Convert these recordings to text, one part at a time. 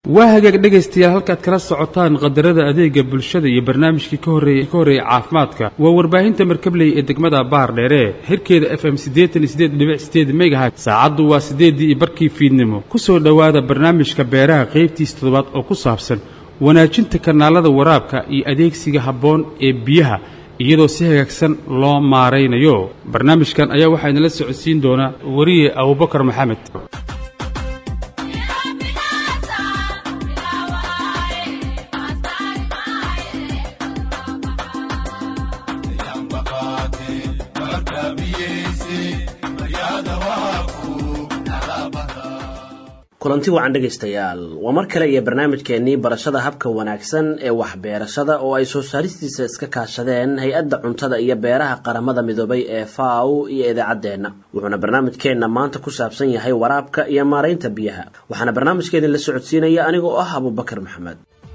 waa hagaag dhegaystayaal halkaad kala socotaan qadarada adeega bulshada iyo barnaamijkii ka horreeyey ka horreeyey caafimaadka waa warbaahinta markabley ee degmada baar dheere hirkeeda f m siddeetan iyo siddeed dhibic sideed megahat saacaddu waa siddeeddii iyo barkii fiidnimo ku soo dhowaada barnaamijka beeraha qaybtiisa toddobaad oo ku saabsan wanaajinta kanaalada waraabka iyo adeegsiga habboon ee biyaha iyadoo si hagaagsan loo maaraynayo barnaamijkan ayaa waxaa idinla socodsiin doonaa wariye abubakar maxamed kulanti wacan dhegaystayaal waa mar kale iyo barnaamijkeennii barashada habka wanaagsan ee waxbeerashada oo ay soo saaristiisa iska kaashadeen hay-adda cuntada iyo beeraha qaramada midoobay ee faw iyo idaacaddeenna wuxuuna barnaamijkeenna maanta ku saabsan yahay waraabka iyo maaraynta biyaha waxaana barnaamijkeedin la socodsiinaya anigoo ah abubakar maxamed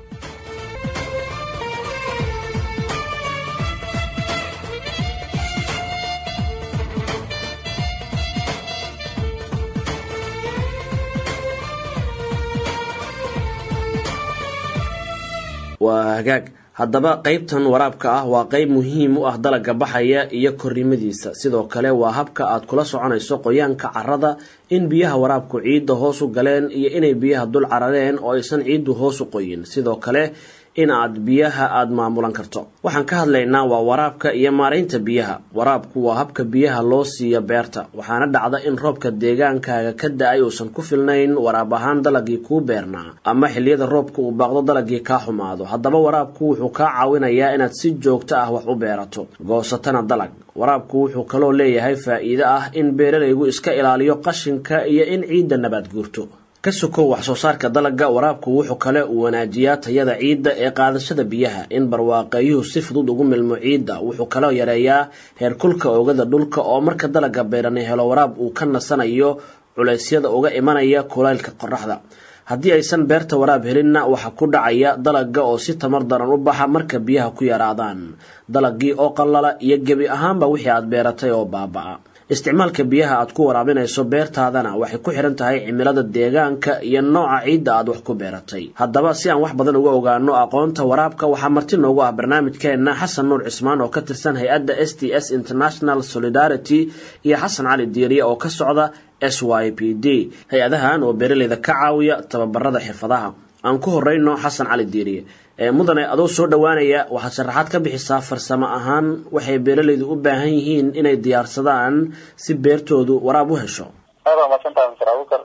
waa hagaag haddaba qaybtan waraabka ah waa qayb muhiim u ah dalagga baxaya iyo korrimadiisa sidoo kale waa habka aad kula soconayso qoyaanka carrada in biyaha waraabku ciidda hoos u galeen iyo inay biyaha dul carareen oo aysan ciiddu hoos u qoyin sidoo kale in aad biyaha aada maamulan karto waxaan ka hadlaynaa waa waraabka iyo maaraynta biyaha waraabku waa habka biyaha loo siiyo beerta waxaana dhacda in roobka deegaankaaga ka da-ay uusan ku filnayn waraab ahaan dalagii kuu beernaa ama xilliyada roobka uu baaqdo dalagii kaa xumaado haddaba waraabku wuxuu kaa caawinayaa inaad si joogto ah wax u beerato goosatana dalag waraabku wuxuu kaloo leeyahay faa-iido ah in beeralaygu iska ilaaliyo qashinka iyo in ciidda nabaad guurto ka sokow wax soo saarka dalagga waraabku wuxuu kale uu wanaajiyaa tayada ciidda ee qaadashada biyaha in barwaaqeeyuhu si fudud ugu milmo ciidda wuxuu kaloo yareeyaa heerkulka oogada dhulka oo marka dalagga beerani helo waraab uu ka nasanayo culeysyada uga imanaya kulaylka qoraxda haddii aysan beerta waraab helinna waxaa ku dhacaya dalagga oo si tamar daran u baxa marka biyaha ku yaraadaan dalaggii oo qallala iyo gebi ahaanba wixii aad beeratay oo baaba-a isticmaalka biyaha aad ku waraabinayso beertaadana waxay ku xihan tahay cimilada deegaanka iyo nooca ciidda aad wax ku beeratay haddaba si aan wax badan uga ogaano aqoonta waraabka waxaa marti noogu ah barnaamijkeenna xasan nuur cismaan oo ka tirsan hay-adda s t s international solidarity iyo xasan cali diiriye oo ka socda s y p d hay-adahan oo beeraleyda ka caawiya tababarada xirfadaha aan ku horeyno xasan cali diiriye mudane adoo soo dhowaanaya waxaad sharaxaad ka bixisaa farsamo ahaan waxay beeralaydu u baahan yihiin inay diyaarsadaan si beertoodu waraab u hesho aad waa maadsantaha mister abukar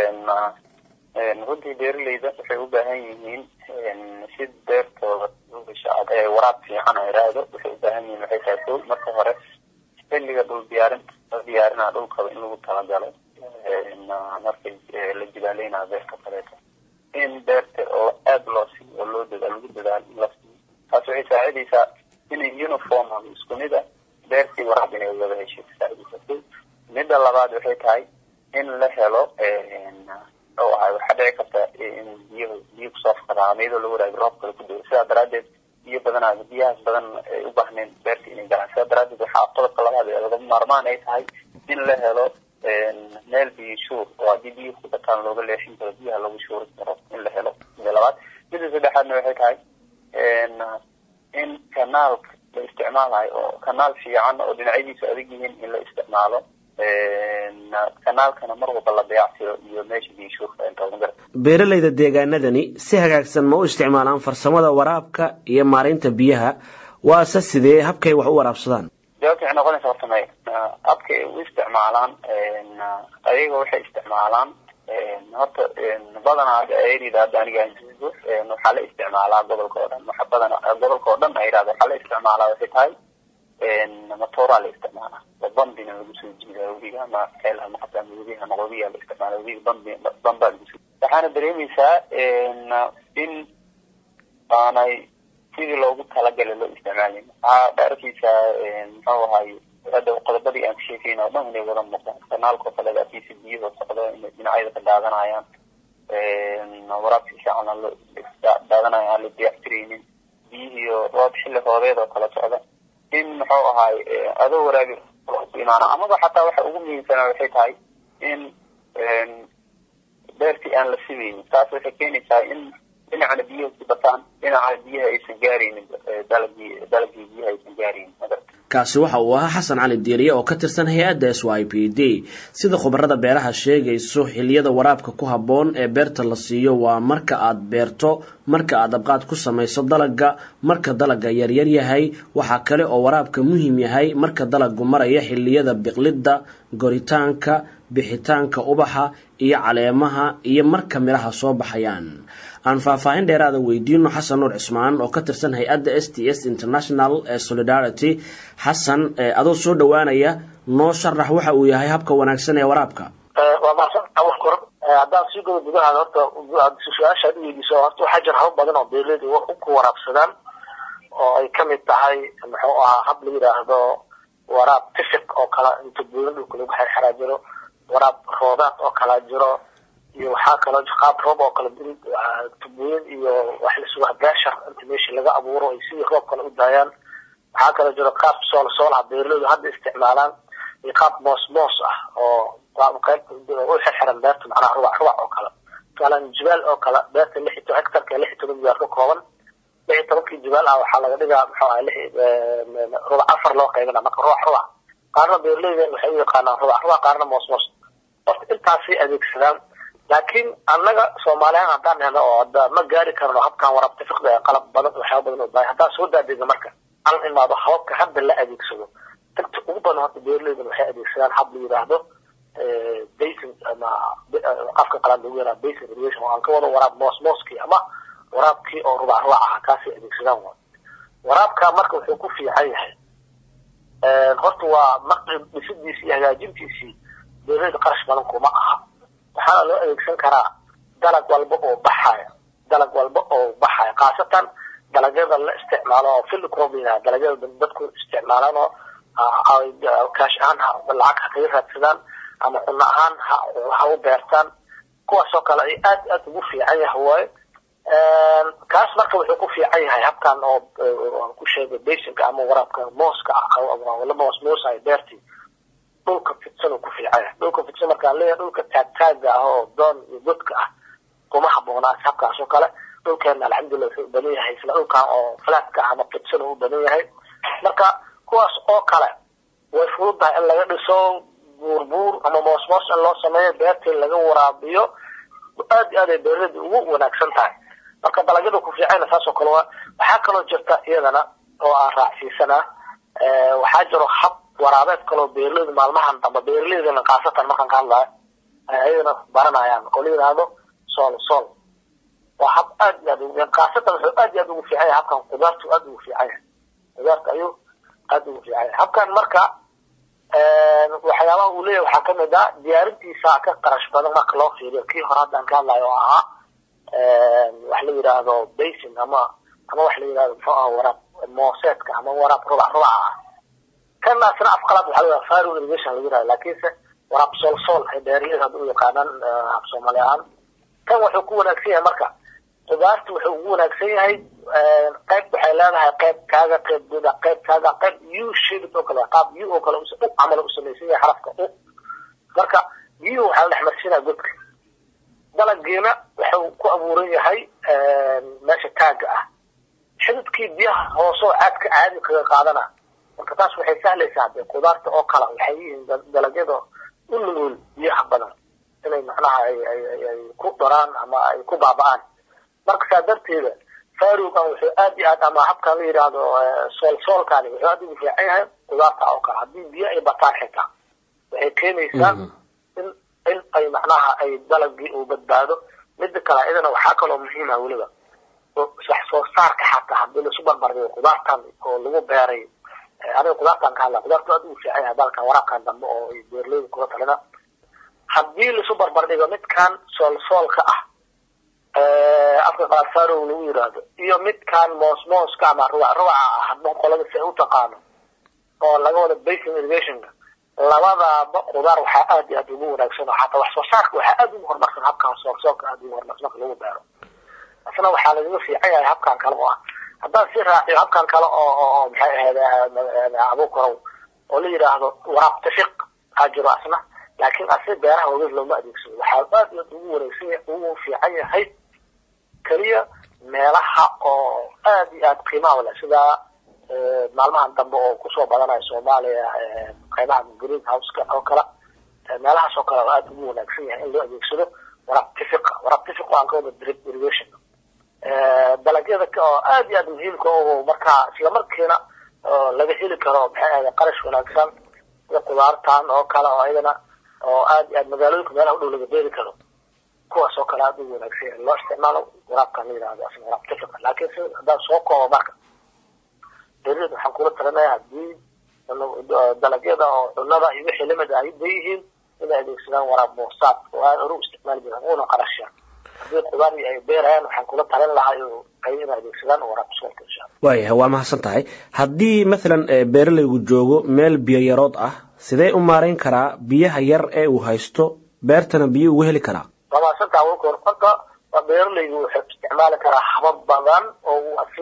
runtii beeralayda waxay u baahan yihiin si beertooda waraab fiican a iraahdo waxay u baahan yihiin waxay tahay ko marka hore xilliga dhul diyaarinta la diyaarinaa dhulkaba in lagu talagalo markay la jibaaleynayo beerka kaleeto in beerta oo aada loo siiyo oo loo dadaal lagu dadaalo in la siiyo taas waxay saacidaysaa inay uniform ama isku mid a beertii waraab inay wada heshay saacidaysa midda labaad waxay tahay in la helo oo ahay waxaa dhici karta in biyo biyo kusoo fakadaan iyadoo lagu waraabi roob kale ku dao sidaa daraadeed biyo badanaa biyahaas badan ay u baahnayn beerta inay galaan sidaa daraadeed waxaa qodobka labaad ee lagama maarmaan ay tahay in la helo meel biyo shuur oo haddii biyo ku bataan looga leexin karo biyaha lagu shuuri karo in la helo mida labaad mida saddexaadna waxay tahay in kanaalka la isticmaalayo oo kanaal fiican oo dhinacyadiisu adag yihiin in la isticmaalo kanaalkana mar walba la dayactiro iyo meesha biyo shuurka inta beeralayda deegaanadani si hagaagsan ma u isticmaalaan farsamada waraabka iyo maaraynta biyaha waase sidee habkay wax u waraabsadaan jawaabta waxay noqonaysa horta may habka ay u isticmaalaan ayaga waxay isticmaalaan horta badanaa ay yidhahdo aniga waxaa la isticmaalaa gobolka oo dhan waxa badan gobolka oo dhan ay yidhahdo waxaa la isticmaalaa waxay tahay matooraa la isticmaalaa oo bambina lagu soo jiidaa webiga ama ceel ama xataa webiga ama qobiya la isticmaala webiga bambi bambaa lagu soo waxaana dareemaysaa in aanay sidii loogu talagalay loo isticmaalin waxaa arkaysaa muxuu ahay hadda qodobadii aan ka sheekeyna o dhan inay wada muuqdaan kanaalka oo kale akiisa biyahoo socdo inay dhinacyada ka daadanayaan waraabka fiican aan loo daadanayo aan la diyactiraynin biyihiio roob xilli roobeed oo kala socda in muxuu ahay adoo waraabi imaana amaba xataa waxa ugu muhiimsana waxay tahay in beertii aan la sibeynin taas waxay keenaysaa in dhinacana biyaha ku bataan dhinacana biyaha aysan gaaraynin dalagii dalagii biyaha aysan gaaraynin kaasi waxa uu ahaa xasan cali diiriye oo ka tirsan hay-adda s y p d sida khubarada beeraha sheegayso xiliyada waraabka ku habboon ee beerta la siiyo waa marka aad beerto marka aad abqaad ku samayso dalaga marka dalaga yaryar yahay waxaa kale oo waraabka muhiim yahay marka dalagu maraya xiliyada biqlidda goritaanka bixitaanka ubaxa iyo caleemaha iyo marka midhaha soo baxayaan aan faahfaahin dheeraada weydiino xasan nuur cismaan oo ka tirsan hay-adda s t s international ee solidarity xasan adoo soo dhowaanaya noo sharax waxa uu yahay habka wanaagsan ee waraabka waa mahadsan awal kor haddaan sii godo gudahaada horta su-aasha ad weydiiso horta waxaa jira hab badan oo beerleydu ku waraabsadaan oo ay kamid tahay muxuu ahaa hab la yidhaahdo waraab tifiq oo kale inta buulan dhulka lagu xerxeraa jiro waraab roodaad oo kalaa jiro iyo waxaa kaloo qaab roob oo kale tubooyin iyo wax lisugaa beeshar inta meesha laga abuuro ay sidii roob kale u daayaan waxaa kaloo jiro qaab sool soolaha beerleydu hadda isticmaalaan iyo qaab moos moos ah oo qayb u xirxiran beerta macnaha rubac rubac oo kale tusaalen jibaal oo kale beerta lix iyo hectarka lix iyo toban jibaal ka kooban lix iyo tobankii jibaal ah waxaa laga dhigaa muxuu ahay lix rubac afar loo qaybina marka rubac rubac qaarna beerleyda waxay u yaqaanaan rubac rubac qaarna moos moos horta intaasay adeegsadaan laakiin annaga soomaaliyan haddaan helo oo hadda ma gaari karno habkan waraabta fiqda ee qalab badan waxyaaba badan u baahay haddaan soo daadega marka aan imaado hababka hadda la adeegsado inta ugu badan horta beerleydan waxay adeegsadaan hab la yidhaahdo basin ama afka qalaad lagu yaraa basin irrigation oo aan ka wado waraab moos mooskii ama waraabkii oo rubac rubac aha kaasay adeegsadaan wa waraabka marka wuxuu ku fiican yahay horta waa maqrib dhisidiisii iyo hagaajintiisii beerleyda qarash badan kuma aha waxaana loo adeegsan karaa dalag walba oo baxaya dalag walba oo baxaya khaasatan dalagyada la isticmaalo oo field crop yidhaha dalagyada dadku isticmaalaan oo kaash ahaan lacag ha kaga raadsadaan ama cunno ahaan ha u beertaan kuwaasoo kale ay aad aad ugu fiican yahay waaye kaas marka wuxuu ku fiican yahay habkan oo ku sheegay basinka ama waraabka mooska ah la moos moosayo beertii dhulka fidsan uu ku fiican yahay dhulka fidsan markaan leeyahay dhulka taagtaaga ah oo doon iyo godka ah kuma haboonaas habkaas oo kale dhulkeena alxamdulillah wuxuu u badan yahay isla dhulkan oo flatka ama fidsan uu u badan yahay marka kuwaas oo kale way fududahay in laga dhiso buurbuur ama moosmoos in loo sameeyo beertii laga waraabiyo aad iyo aad ay beerlada ugu wanaagsan tahay marka dalagyada ku fiicana saas oo kale waa waxaa kaloo jirta iyadana oo aan raacsiisanaa waxaa jiro hab waraabeed kaloo beerleydu maalmahan damba beerleydana khaasatan markaan ka hadlayo ayadana baranayaan oo la yidhaahdo sool sool waa hab aad iyo aad khaasatan wuxuu aad iyo aad ugu fiican yahay habkan qudaartu aad ugu fiican yahay qudaarta ayuu aad ugu fiican yahay habkan marka waxyaabaha uu leeyahay waxaa kamid ah diyaarintiisa ka qarash badan marka loo fiiriyo kii hore haddaan ka hadlayo oo ahaa wax la yidhaahdo basin ama ama wax la yidhahdo muxuu aha waraab mooseedka ama waraab rubac rubaca ah kanaasna afqalaad waxaa la yidhaha faro irrigation lagu yidhahdo laakiinse waraab sool sool ay beeraleyda hadda u yaqaanaan af soomaali ahaan kan wuxuu ku wanaagsan yahay marka qudaarta wuxuu ugu wanaagsan yahay qayb waxay leedahay qayb kaaga qayb guda qayb kaaga qayb u shaded oo kale qaab u oo kale u camal u samaysan yahay xarafka u marka u waxaa la dhex marsiinaya godka dalagiina wuxuu ku abuuran yahay meesha taaga ah xididkii biyaha hoosoo caadka caadi kaga qaadana marka taas waxay sahlaysaa de qudaarta oo kale waxay yihiin dalagyada u nugul biyaha badan inay macnaha ay ay ay ku daraan ama ay ku baaba'aan marka saa darteeda farugan wuxuu aad iyo aad ama habkan la yidhaahdo soolsoolkani wuxuu aad ugu fiican yahay qudaarta oo kale haddii biyo ay bataan xitaa waxay keenaysaa in in ay macnaha ay dalagii uu badbaado mida kale iyadana waxaa kaloo muhiim ah weliba wax soo saarka xataa haddii laisu barbardhigo qudaartan oo lagu beeray aniga qudaartan ka hadla qudaartu aad ugu fiican yahay balkan waraabkan dambe oo ay beerleyda kula talina haddii laisu barbardhigo midkan soolsoolka ah afka qaar farow lagu yidhaahdo iyo midkan moosmooska ama rubac rubaca ah hadba qolada si ay u taqaano oo laga wada basin irrigationka labadaaba qudaar waxaa aad iyo aad ugu wanaagsan oo xataa wax soo saarka waxaa aad ugu horumarsan habkan soolsoolka aad ugu horumarsan marka lagu beero isna waxaa lagaga fiican yahay habkan kale oo ah haddaan si raaciyo habkan kale oo oo maxay ahayd abuukorow oo la yidhaahdo waraab tafiq waxaa jiro asna laakiin asi beeraha waweyn looma adeegsado waxaa aad iyo aad ugu wareegsan ugu fiican yahay keliya meelaha oo aad iyo aad qiimaha leh sida maalmahan dambe oo kusoo badanayo soomaaliya qaybaha green houseka oo kale meelahaas oo kale oo aad ugu wanaagsan yahay in loo adeegsado waraab tifiqa waraab tifiq aan ka wada drip irrigation dalagyada oo aad iyo aad muhiimka oo markaa isla markiina laga heli karo maxay ahayd qarash wanaagsan sida qudaartan oo kale oo ayadana oo aad iyo aad magaalooyinka meelaha u dhow laga beeri karo kuwaas oo kale aad ugu wanaagsan yahay loo isticmaalo waraabkan la yidhahdo asna waraab tifiqa laakiin si haddaan soo koobo marka beeraleyda waxaan kula talinaya haddii dalagyada oo cunada iyo wixii lamid ah bay yihiin inay adeegsadaan waraab moosaad oo aad hore u isticmaali jiraan una qarashaan haddii qudaar ay beerayaan waxaan kula talin lahaa ay inay adeegsadaan waraab suulka insha allah waayahay waa mahadsan tahay haddii mathalan beeralaygu joogo meel biyo yarood ah sidee u maarayn karaa biyaha yar ee uu haysto beertana biyo ugu heli karaa waa mahadsantaha awalka hor horta beeralaygu wuxuu isticmaali karaa habab badan oo uu asi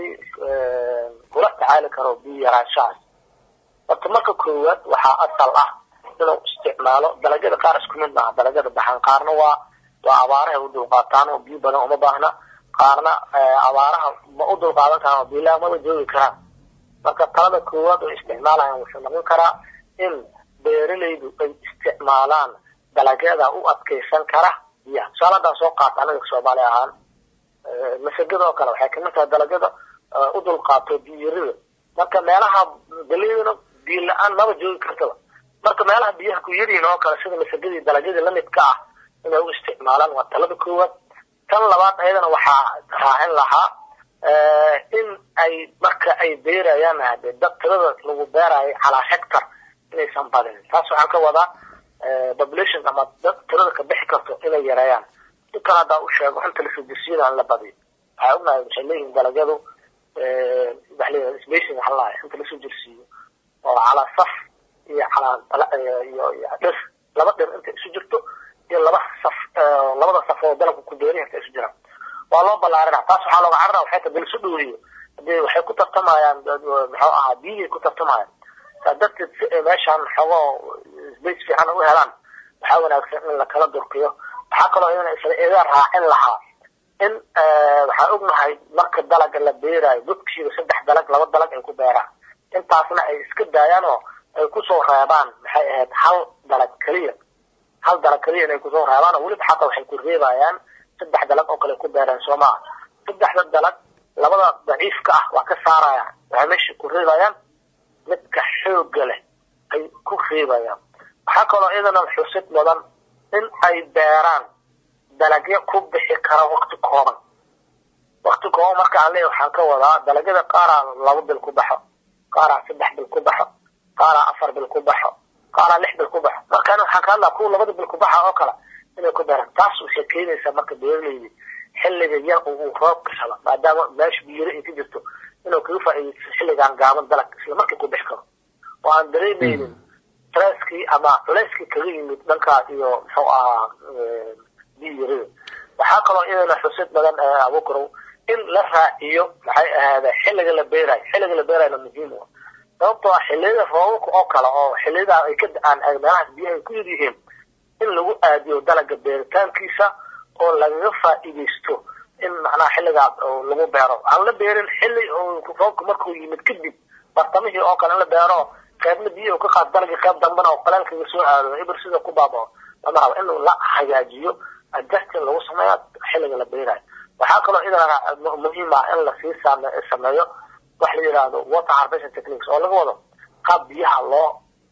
kula tacaali karo biyo yaraanshahaas horta marka koowaad waxaa asal ah inuu isticmaalo dalagyada qaar isku mid maaha dalagyada baxan qaarna waa waa abaaraha u dulqaataan oo biyo badan uma baahna qaarna abaaraha ma u dulqaadan karaan oo biilaha maba joogi karaan marka talada koowaad oo isticmaalayaan wuxuu noqon karaa in beeralaydu ay isticmaalaan dalagyada u adkeysan kara biyaha tusaale haddaan soo qaata anaga soomaali ahaan masagada oo kale waxay kamid tahay dalagyada u dulqaato biyarida marka meelaha galeydana biyo la-aan maba joogi kartaba marka meelaha biyaha ku yaryihin oo kale sida masagadii dalagyadii lamidka ah inay u isticmaalaan waa talada koowaad tan labaad ayadana waxaa raacin lahaa in ay marka ay beerayaan hade dad tirada lagu beerayo calaa hectar inaysan badinin taas waxaan ka wadaa population ama dad tirada ka bixi karto inay yareeyaan si kale haddaa u sheego inta lasoo jirsiina aan la badiyo waxay ognahay waxay leeyihin dalagyadu waxa leeyahay spacing waxa lahay inta lasoo jirsiiyo oo calaa saf iyo calaa iyo iyo dhir laba dhir inta isu jirto iyo laba saf labada saf oo dalabka ku beeri inta isu jiraan waa loo ballaarina taas waxaa looga carara waxay tahay dalisu dhoweeyo hadee waxay ku tartamayaan muxuu ahaa biyihii ku tartamayaan saa darteed si ay meeshaan xogoo space fiican u helaan waxaa wanaagsan in lakala durkiyo waxaa kaloo iyana isla iga raacin lahaa in waxaan ognahay marka dalaga la beerayo godkiiba saddex dalag laba dalag ay ku beeraan intaasna ay iska daayaan oo ay kusoo reebaan maxay ahayd hal dalag keliya hal dalag keliya inay kusoo reebaan oo weliba xataa waxay ku reebayaan saddex dalag oo kale ku beereen soo maaha saddexda dalag labada daciifka ah waa ka saarayaan waxay meesha ku reebayaan midka xoogga leh ay ku reebayaan waxaa kaloo iyadana xusid mudan in ay beeraan dalagyo ku bixi kara wakti kooban wakti kooban marka aan leeyahay waxaan ka wadaa dalagyada qaaraa laba bil ku baxo qaaraa saddex bil ku baxo qaaraa afar bil ku baxo qaaraa lix bil ku baxo markaan waxaan ka hadlaa kuwa labada bil ku baxa oo kale inay ku beeraan taas waxay keenaysaa marka beeralaydi xilliga yar uu roobka helo maadaama meesha biyiro ay ka jirto inuu kaga faa'iidaysto xilligan gaaban dalag isla markii ku bixi karo oo aan dareemaynin stresskii ama culayskii kaga yimid dhankaas iyo muxuu ahaa biyirida waxaa kaloo iyadana xusid badan abukarow in la raaciyo maxay ahaada xilliga la beerayo xilliga la beerayona muhiim u sababtoo ah xilliyada roobabka oo kale oo xilliyada ay ka da-aan meelahaas biyaha ay ku yar yihiin in lagu aadiyo dalaga beeritaankiisa oo lagaga faa'iidaysto in macnaha xilligaas lagu beero aan la beerin xilli roobka markuu yimid kadib bartamihii oo kale in la beero qaybna biyaha ka qaad dalagii qayb dambana oo qalaalkaga soo aado ibir sida ku baabao lama rabo in la hagaajiyo adjustin lagu sameeyo xilliga la beerayo waxaa kaloo idana muhiim ah in lasii sameeyo wax la yidhaahdo water harvesting techniques oo laga wado qaab biyaha loo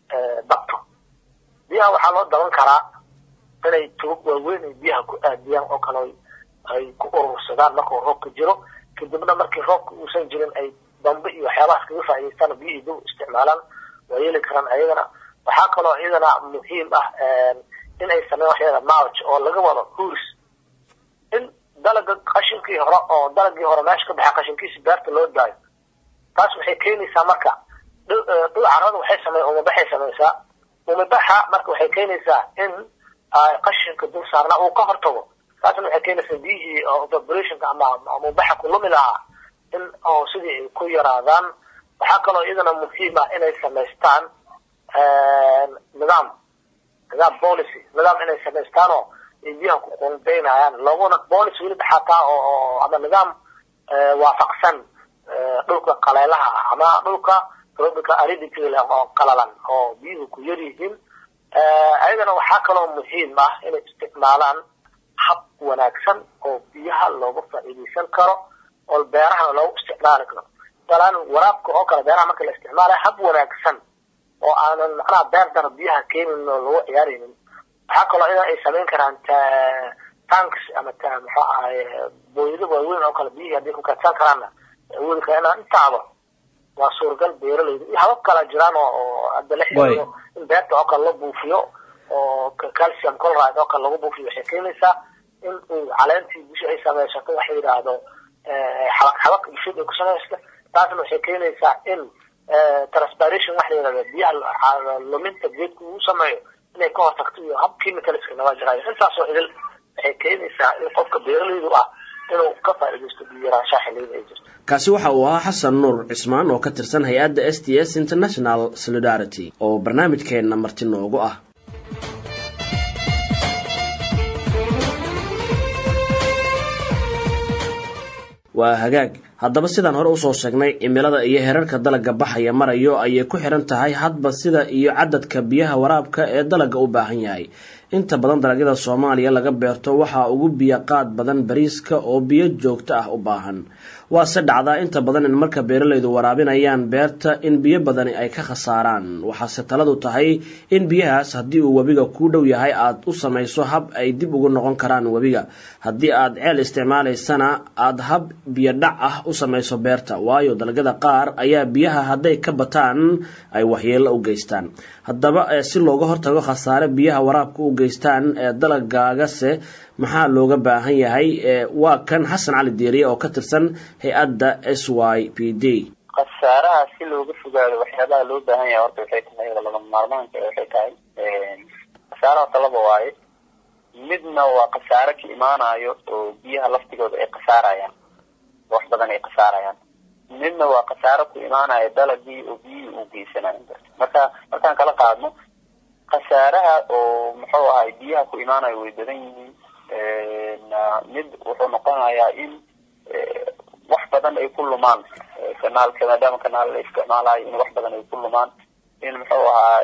dabto biyaha waxaa loo daban karaa inay tubag waaweyn ay biyaha ku aadiyaan oo kale ay ku urursadaan markuu roobka jiro kadibna markii roobka uusan jirin ay dambe iyo waxyaabahaas kaga faa'idaystaan biyihii dib isticmaalaan waa yeeli karaan ayagana waxaa kaloo iyadana muhiim ah in ay sameeyaan waxyada mulch oo laga wado huurs in dalaga qashinkii hore oo dalagii hore meesha ka baxay qashinkiisi beerta loo daayo taas waxay keenaysaa marka dhul carrada waxay samey umabaxay samaysaa umabaxa marka waxay keenaysaa in qashinka dul saarnaa uu ka hortago taasna waxay keenaysaa biyihii evaporationka ama umabaxa ku lumi lahaa in oo sidii ay ku yaraadaan waxaa kaloo iyadana muhiim ah inay samaystaan nidaam nidaam policy nidaam inay samaystaan oo ay biyaha ku qunbeynayaan looguna policy weliba xataa oo ama nidaam waafaqsan dhulka qaleelaha ah ama dhulka tropical aridity oo qalalan oo biyuhu ku yar yihiin ayadana waxaa kaloo muhiim ah inay isticmaalaan hab wanaagsan oo biyaha looga faa'iidaysan karo oo beerahana loogu isticmaali karo masalan waraabka oo kale beeraha marka la isticmaalayo hab wanaagsan oo aanan macnaha beer dar biyaha keenin oo lagu ciyaaraynin waxaa kaloo iyada ay samayn karaan tanks ama muxuu ahay booyado waaweyn oo kale biyihii haddii ku kaadsan karaanna awoodi kara inaan intaaba waa suuragal beeralayda iyo habab kala jiraan oo hadda la xiriiro in beerta oo kale la buufiyo oo calcium chloride oo kale lagu buufiyo waxay keenaysaa in uu caleentii bisha ay samaysato waxa yidhaahdo xabaq xabaq bishid ay ku samaysta taasna waxay keenaysaa in transpiration waxa la yidhahdo biyaha luminta geedku uu sameeyo inay ka hortagto iyo hab chemicalska naga jiraayo intaasoo idil waxay keenaysaa in qofka beeralaydu ah inuu ka faa'iidaysto biyo yaraanshaha xilliyada ay jirto kaasi waxa uu ahaa xasan nuur cismaan oo ka tirsan hay-adda s t s international solidarity oo barnaamijkeenna marti noogu ah waa hagaag haddaba sidaan hore usoo sheegnay cimilada iyo herarka dalagga baxaya marayo ayay ku xiran tahay hadba sida iyo cadadka biyaha waraabka ee dalagga u baahan yahay inta badan dalagyada soomaaliya laga beerto waxaa ugu biyo qaad badan bariiska oo biyo joogto ah u baahan waase dhacdaa inta badan in marka beeralaydu waraabinayaan beerta in biyo badani ay ka khasaaraan waxaase taladu tahay in biyahaas haddii uu webiga kuu dhow yahay aad u samayso hab ay dib ugu noqon karaan webiga haddii aad ceel isticmaalaysana aad hab biyo dhac ah u samayso beerta waayo dalagyada qaar ayaa biyaha hadday ka bataan ay waxyeello u geystaan haddaba si looga hortago khasaare biyaha waraabka u geystaan ee dalagaagase maxaa looga baahan yahay waa kan xasan cali diiriye oo ka tirsan hay-adda s y p d khasaaraha si looga fogaado waxyaabaha loo baahan yahay horta waxay tahay lagama maarmaanka waxay tahay khasaaraha talaba waaye midna waa khasaare ka imaanayo oo biyaha laftigooda ay khasaarayaan wax badan ay khasaarayaan midna waa khasaaro ku imaanaya dalagii oo biyihii uu geysanayo marka markaan kala qaadno khasaaraha oo muxuu ahay biyaha ku imaanayo way badan yihiin mid wuxuu noqonayaa in wax badan ay ku lumaan kanaalka maadaama kanaal la isticmaalayo in wax badan ay ku lumaan in muxuu ahaa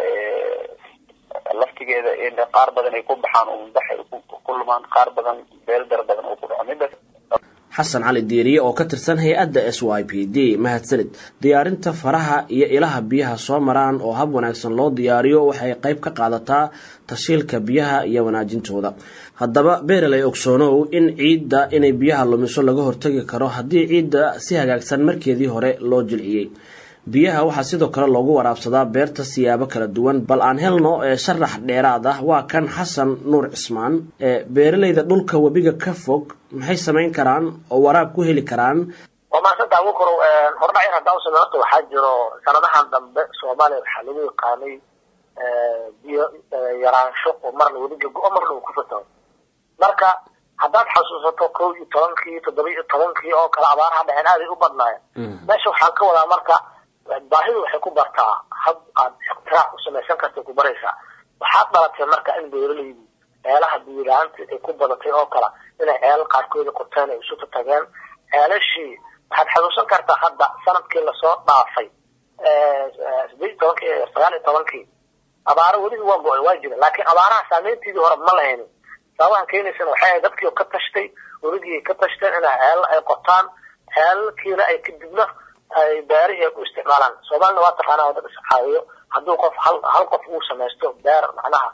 laftigeeda in qaar badan ay ku baxaan umbax ay ku lumaan qaar badan beeldar badan uu ku dhaco midas xasan cali diiriye oo ka tirsan hay-adda s y p d mahadsanid diyaarinta faraha iyo ilaha biyaha soo maraan oo hab wanaagsan loo diyaariyo waxay qayb ka qaadataa tashiilka biyaha iyo wanaajintooda haddaba beeraley ogsoonow in ciidda inay biyaha lumiso laga hortagi karo haddii ciidda si hagaagsan markeedii hore loo jilciyey biyaha waxaa sidoo kale loogu waraabsadaa beerta siyaabo kala duwan bal aan helno ee sharax dheeraad ah waa kan xasan nuur cismaan ee beeralayda dhulka webiga ka fog maxay samayn karaan oo waraab ku heli karaan waa maasanta abukaro hordhac in haddaan usame horta waxaa jiro sanadahan dambe soomaaliya waxaa lagu yaqaanay biyo yaraansho oo marna webiga go-o marna uu ku fataho marka haddaad xasuusato kow iyo tobankii toddoba iyo tobankii oo kale abaaraha dhaceen aaday u badnaayeen meesha waxaan ka wadaa marka baahidu waxay ku bartaa hab aad iqtiraac u samaysan kartay ku baraysaa waxaad dhalatay marka in beeralaydu ceelaha biyilaanta ay ku badatay oo kale inay ceelal qaarkooda qorteen ay isu tatageen ceelashii waxaad xasuusan kartaa hadda sanadkii lasoo dhaafay sideed iyo tobankii sagaal iyo tobankii abaaro weliba waa go-ay waa jira laakiin abaaraha saameyntiidii hore ma lahaynin sababahan keenaysana waxay ahayd dadkii ka tashtay weligii ka tashteen inay ceelal ay qotaan ceelalkiina ay kadibna ay beerihii ay ku isticmaalaan soomaalina waa taqaanaa oo dad iscaawiyo hadduu qof hal hal qof uu samaysto beer macnaha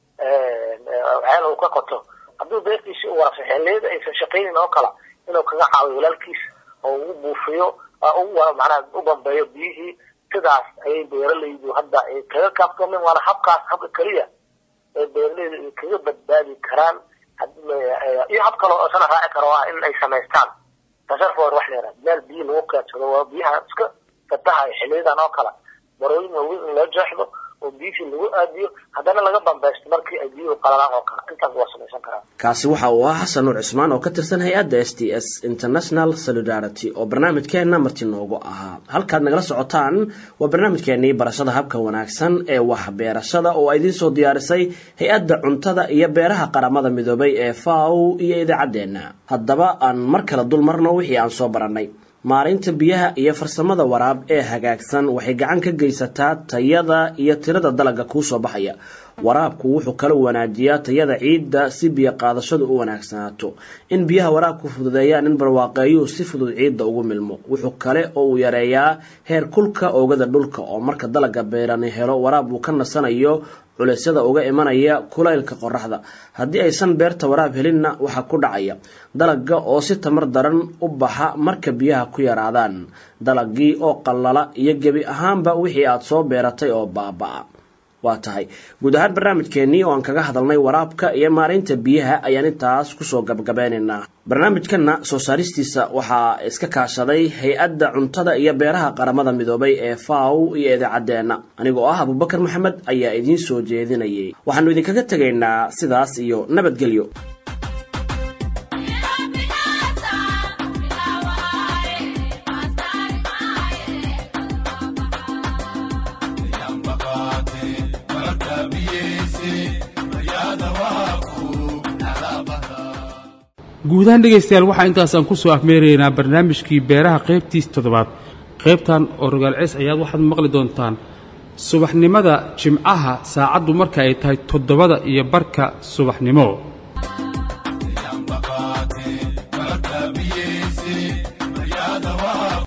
ceel uu ka qoto hadduu beertiisii u warabsa xilliyada aysan shaqaynin oo kala inuu kaga caawiyo walaalkiis oo u buufiyo macnaha u bambeeyo biyihii sidaas ayay beeralaydu hadda ay kaga kaaftoomeen waana habkaas habka keliya ee beeralaydu ay kaga badbaadi karaan iyo hab kale oo isana raaci karo ah in ay samaystaan tasarfor wax leeraa meel biyo lagu keedsado waa biyaha iska fatahayo xiliyadan oo kale barooyin waaweyn in loo jeexdo oo biyihii lagu aadiyo haddana laga bambeysto markii ay biyuhu qalalaan oo kale intaas waa samaysan karaa kaasi waxa uu ahaa xasan nuur cismaan oo ka tirsan hay-adda s t s international solidarity oo barnaamijkeenna marti noogu ahaa halkaad nagala socotaan waa barnaamijkeenii barashada habka wanaagsan ee waxbeerashada oo idiin soo diyaarisay hay-adda cuntada iyo beeraha qaramada midoobay ee faw iyo idaacaddeenna haddaba aan mar kale dul marno wixii aan soo barannay maareynta biyaha iyo farsamada waraab ee hagaagsan waxay gacan ka geysataa tayada iyo tirada dalagga kuu soo baxaya waraabku wuxuu kala wanaajiyaa tayada ciidda si biyo qaadashadu u wanaagsanaato in biyaha waraabku fududeeyaan in barwaaqeeyuhu si fudud ciidda ugu milmo wuxuu kale oo uu yareeyaa heer kulka oogada dhulka oo marka dalagga beerani helo waraab uu ka nasanayo culeysyada uga imanaya kulaylka qoraxda haddii aysan beerta waraab helinna waxaa ku dhacaya dalagga oo si tamar daran u baxa marka biyaha ku yaraadaan dalagii oo qallala iyo gebi ahaanba wixii aad soo beeratay oo baaba-a waa tahay guud ahaan barnaamijkeenii oo aan kaga hadalnay waraabka iyo maareynta biyaha ayaan intaas kusoo gabagabeynaynaa barnaamijkanna soo saaristiisa waxaa iska kaashaday hay-adda cuntada iyo beeraha qaramada midoobay ee faw iyo idaacaddeenna anigoo ah abubakar maxamed ayaa idiin soo jeedinayay waxaanu idinkaga tegaynaa sidaas iyo nabadgelyo guud ahaan dhegaystayaal waxaa intaasaan ku soo afmeeraynaa barnaamijkii beeraha qaybtiis toddobaad qaybtan oo rogaal cees ayaad waxaad maqli doontaan subaxnimada jimcaha saacaddu marka ay tahay toddobada iyo barka subaxnimo